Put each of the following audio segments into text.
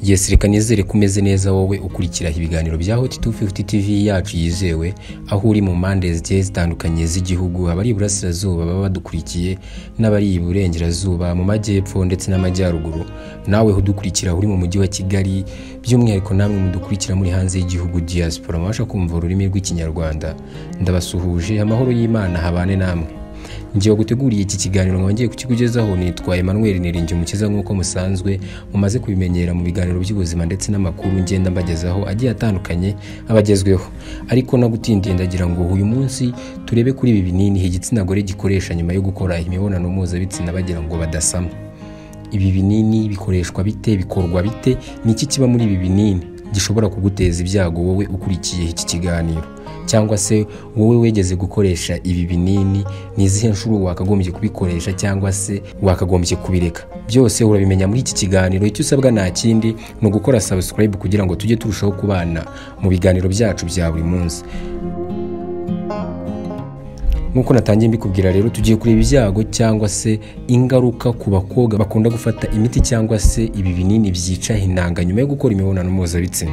yes reka nizere ko umeze neza wowe ukurikira ibiganiro bya hot 250 tv yacu yizewe aho uri mu mpande zigiye zitandukanye z'igihugu abari iburasirazuba baba badukurikiye n'abari iburengerazuba mu majyepfo ndetse n'amajyaruguru nawe udukurikira uri mu mujyi wa kigali by'umwihariko namwe mudukurikira muri hanze y'igihugu diaspora mubasha kumva ururimi rw'ikinyarwanda ndabasuhuje amahoro y'imana habane namwe ngiye guteguriye iki kiganiro nongeye kukikugezaho nitwa Emmanuel Niringi umukiza nk'uko musanzwe mumaze kubimenyera mu biganiro by'ubuzima ndetse n'amakuru ngenda mbagezaho agiye atandukanye abagezweho ariko no gutindiye ndagira ngo uyu munsi turebe kuri ibi binini igitsina gore gikoresha nyuma yo gukora imibonano mpuzabitsina bagira ngo badasama ibi binini bikoreshwa bite bikorwa bite ni iki kiba muri ibi binini gishobora kuguteza ibyago wowe ukurikiye iki kiganiro cyangwa se wowe wegeze gukoresha ibi binini ni izihe nshuro wakagombye kubikoresha cyangwa se wakagombye kubireka byose urabimenya muri iki kiganiro icyo usabwa nta kindi ni ugukora subscribe kugira ngo tujye turushaho kubana mu biganiro byacu bya buri munsi nk'uko natangiye mbikubwira rero tugiye kureba ibyago cyangwa se ingaruka ku bakobwa bakunda gufata imiti cyangwa se ibi binini byica intanga nyuma yo gukora imibonano mpuzabitsina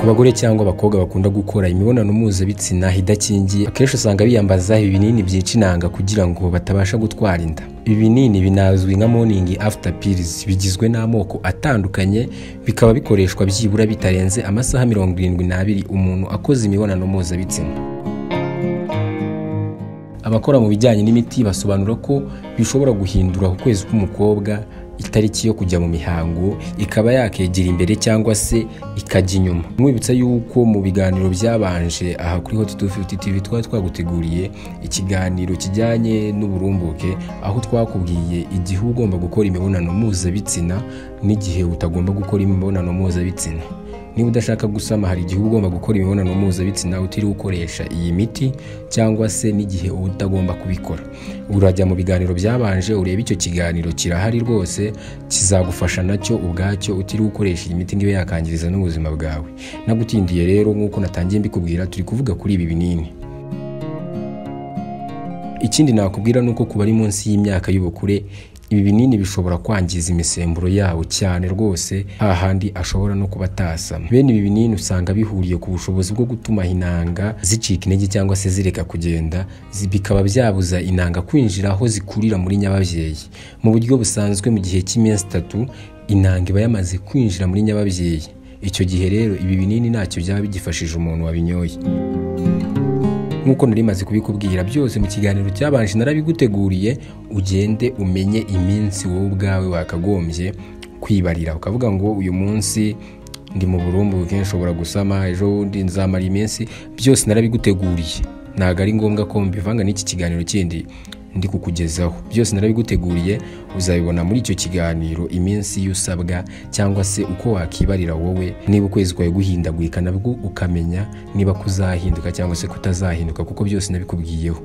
ku bagore cyangwa abakobwa bakunda gukora imibonano mpuzabitsina idakingiye akenshi usanga biyambaza ibi binini byica intanga kugira ngo batabasha gutwara inda ibi binini binazwi nka morning after pills bigizwe n'amoko atandukanye bikaba bikoreshwa byibura bitarenze amasaha mirongo irindwi n'abiri umuntu akoze imibonano mpuzabitsina abakora mu bijyanye n'imiti basobanura ko bishobora guhindura ku kwezi k'umukobwa itariki yo kujya mu mihango ikaba yakegera imbere cyangwa se ikajya inyuma mwibutsa yuko mu biganiro byabanje aha kuri hot 250 tv twari twaguteguriye ikiganiro kijyanye n'uburumbuke aho twakubwiye igihe ugomba gukora imibonano mpuzabitsina n'igihe utagomba gukora imibonano mpuzabitsina niba udashaka gusama hari igihe ugomba gukora imibonano mpuzabitsina utiriwe ukoresha iyi miti cyangwa se n'igihe uba utagomba kubikora urajya mu biganiro byabanje urebe icyo kiganiro kirahari rwose kizagufasha nacyo ubwacyo utiriwe ukoresha iyi miti ngiyo yakangiriza n'ubuzima bwawe nagutindiye rero nk'uko natangiye mbikubwira turi kuvuga kuri ibi binini ikindi nakubwira ni uko ku bari munsi y'imyaka y'ubukure ibi binini bishobora kwangiza imisemburo yawo cyane rwose hahandi ashobora no kuba atasama bene ibi binini usanga bihuriye ku bushobozi bwo gutuma inanga zicika intege cyangwa se zireka kugenda bikaba byabuza inanga kwinjira aho zikurira muri nyababyeyi mu buryo busanzwe mu gihe cy'iminsi itatu inanga iba yamaze kwinjira muri nyababyeyi icyo gihe rero ibi binini ntacyo byaba bigifashije umuntu wabinyoye nk'uko narimaze kubikubwira byose mu kiganiro cyabanje narabiguteguriye ugende umenye iminsi wowe ubwawe wakagombye kwibarira ukavuga ngo uyu munsi ndi mu burumbuke nshobora gusama ejo bundi nzamara iminsi byose narabiguteguriye ntabwo ari ngombwa ko mbivanga n'iki kiganiro kindi ndi kukugezaho byose narabiguteguriye uzabibona muri icyo kiganiro iminsi usabwa cyangwa se uko wakibarira wowe niba ukwezi kwawe guhindagurika nabwo ukamenya niba kuzahinduka cyangwa se kutazahinduka kuko byose nabikubwiyeho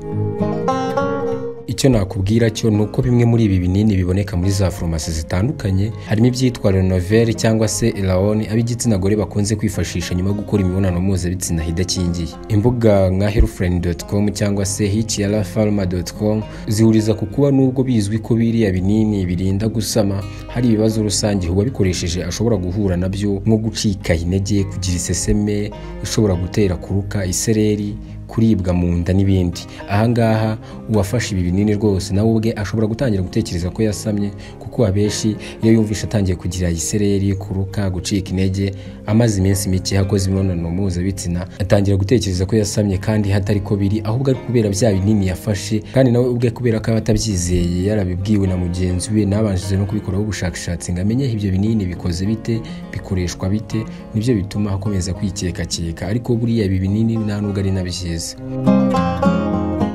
icyo nakubwira cyo ni uko bimwe muri ibi binini biboneka muri za farumasi zitandukanye harimo ibyitwa renoveri cyangwa se elawoni ab'igitsina gore bakunze kwifashisha nyuma yo gukora imibonano mpuzabitsina idakingiye imbuga nka herufureni.com cyangwa se hiciyarafarma.com zihuriza ku kuba nubwo bizwi ko biriya binini birinda gusama hari ibibazo rusange uwabikoresheje ashobora guhura nabyo nko gucika intege kugira iseseme ishobora gutera kuruka isereri kuribwa mu nda n'ibindi ahangaha uwafashe ibi binini rwose nawe ubwe ashobora gutangira gutekereza ko yasamye kuko abenshi iyo yumvishe atangiye kugira isereri kuruka gucika intege amaze iminsi mike akoze imibonano mpuzabitsina atangira gutekereza ko yasamye kandi hatari ko biri ahubwo ari kubera bya binini yafashe kandi nawe ubwe kubera ko aba atabyizeye yarabibwiwe na mugenzi we nabanjije no kubikoraho ubushakashatsi ngo amenye ibyo binini bikoze bite bikoreshwa bite nibyo bituma akomeza kwikekakeka ariko buriya ibi binini nta nubwo ari na byiza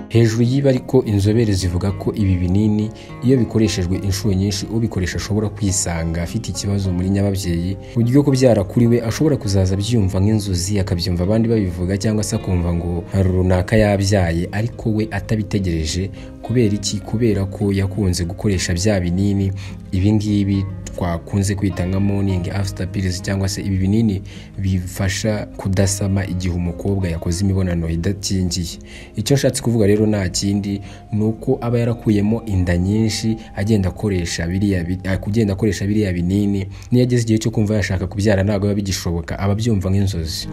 hejuru y'ibi ariko inzobere zivuga ko ibi binini iyo bikoreshejwe inshuro nyinshi ubikoresha ashobora kwisanga afite ikibazo muri nyababyeyi uburyo kubyara kuri we ashobora kuzaza abyumva nk'inzozi akabyumva abandi babivuga cyangwa se akumva ngo hari runaka yabyaye ariko we atabitegereje kubera iki kubera ko yakunze gukoresha bya binini ibingibi twakunze kwita nka morning after pills cyangwa se ibi binini bifasha kudasama igihe umukobwa yakoze imibonano idakingiye icyo nshatse kuvuga rero nta kindi ni uko aba yarakuyemo inda nyinshi agenda akoresha biriya bi- a- kugenda akoresha biriya binini niyo ageze igihe cyo kumva yashaka kubyara ntabwo biba bigishoboka aba abyumva nk'inzozi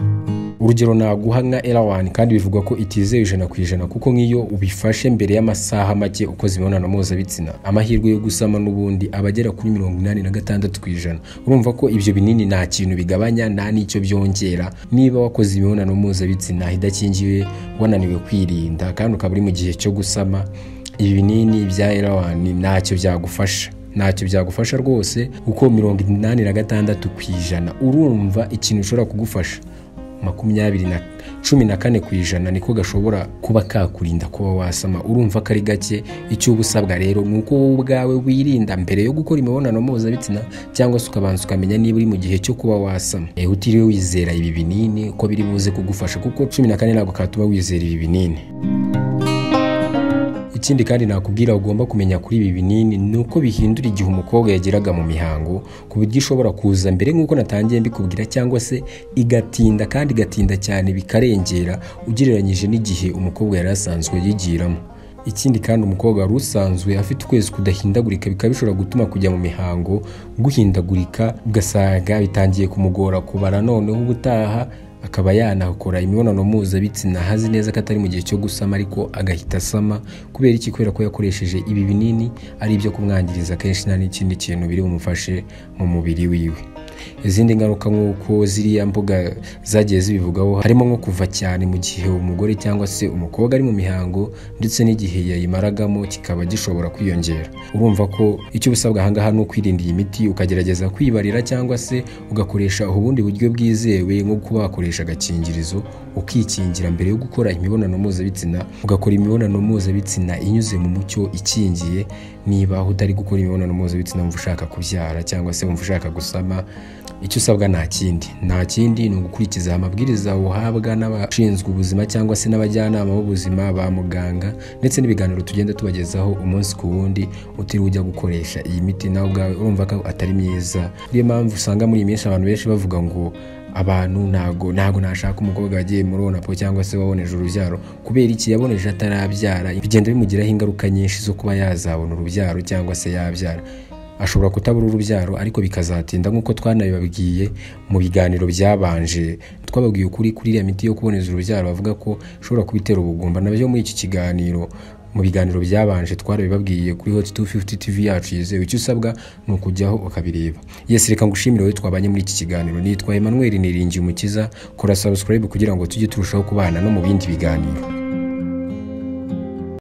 urugero naguha nka erawani kandi bivugwa ko itizewe ijana ku ijana kuko nk'iyo ubifashe mbere y'amasaha make ukoze imibonano mpuzabitsina amahirwe yo gusama n'ubundi aba agera kuri mirongo inani na gatandatu ku ijana urumva ko ibyo binini nta kintu bigabanya nta n'icyo byongera niba wakoze imibonano mpuzabitsina idakingiwe wananiwe kwirinda kandi ukaba uri mu gihe cyo gusama ibi binini bya erawani ntacyo byagufasha ntacyo byagufasha rwose kuko mirongo inani na gatandatu ku ijana urumva ikintu ushobora kugufasha makumyabiri na cumi na kane ku ijana niko gashobora kuba kakurinda kuba wasama urumva ko ari gake icyo uba usabwa rero ni uko wowe ubwawe wirinda mbere yo gukora imibonano mpuzabitsina cyangwa se ukabanza ukamenya niba uri mu gihe cyo kuba wasama Eh, utiriwe wizera ibi binini ko biri buze kugufasha kuko cumi na kane ntabwo katuma wizera ibi binini ikindi kandi nakubwira ugomba kumenya kuri ibi binini ni uko bihindura igihe umukobwa yageraga mu mihango ku buryo ishobora kuza mbere nk'uko natangiye mbikubwira cyangwa se igatinda kandi igatinda cyane bikarengera ugereranyije n'igihe umukobwa yari asanzwe yigiramo ikindi kandi umukobwa wari usanzwe afite ukwezi kudahindagurika bikaba bishobora gutuma kujya mu mihango guhindagurika ugasanga bitangiye kumugora kubara noneho ubutaha akaba yanakora imibonano mpuzabitsina hazi neza ko atari mu gihe cyo gusama ariko agahita asama kubera iki kubera ko yakoresheje ibi binini ari ibyo kumwangiriza kenshi nta n'ikindi kintu biri bumufashe mu mubiri wiwe izindi ngaruka nk'uko ziriya mbuga zagiye zibivugaho harimo nko kuva cyane mu gihe umugore cyangwa se umukobwa ari mu mihango ndetse n'igihe yayimaragamo kikaba gishobora kwiyongera urumva ko icyo ubusabwa ahangaha ni ukwirinda iyi miti ukagerageza kwibarira cyangwa se ugakoresha ubundi buryo bwizewe nko kuba wakoresha agakingirizo ukikingira mbere yo gukora imibonano mpuzabitsina ugakora imibonano mpuzabitsina inyuze mu mucyo ikingiye niba utari gukora imibonano mpuzabitsina wumva ushaka kubyara cyangwa se wumva ushaka gusama icyo usabwa nta kindi nta kindi ni ugukurikiza amabwiriza uhabwa n'abashinzwe ubuzima cyangwa se n'abajyanama b'ubuzima ba muganga ndetse n'ibiganiro tugenda tubagezaho umunsi ku wundi utiriwe ujya gukoresha iyi miti nawe ubwawe urumva ko atari myiza niyo mpamvu usanga muri iyi minsi abantu benshi bavuga ngo abantu ntago ntago nashaka umukobwa wagiye muri onapo cyangwa se waboneje urubyaro kubera iki yaboneje atarabyara bigenda bimugiraho ingaruka nyinshi zo kuba yazabona urubyaro cyangwa se yabyara ashobora kutabura urubyaro ariko bikazatinda nk'uko twanabibabwiye mu biganiro byabanje twababwiye ukuri kuri iriya miti yo kuboneza urubyaro bavuga ko ishobora kubitera ubugumba nabyo muri iki kiganiro mu biganiro byabanje twarabibabwiye kuri hot 250 tv yacu yizewe icyo usabwa ni ukujyaho ukabireba yesi reka ngushimire wowe twabanye muri iki kiganiro nitwa emmanuel niringiye umukiza kora subscribe kugira ngo tujye turushaho kubana no mu bindi biganiro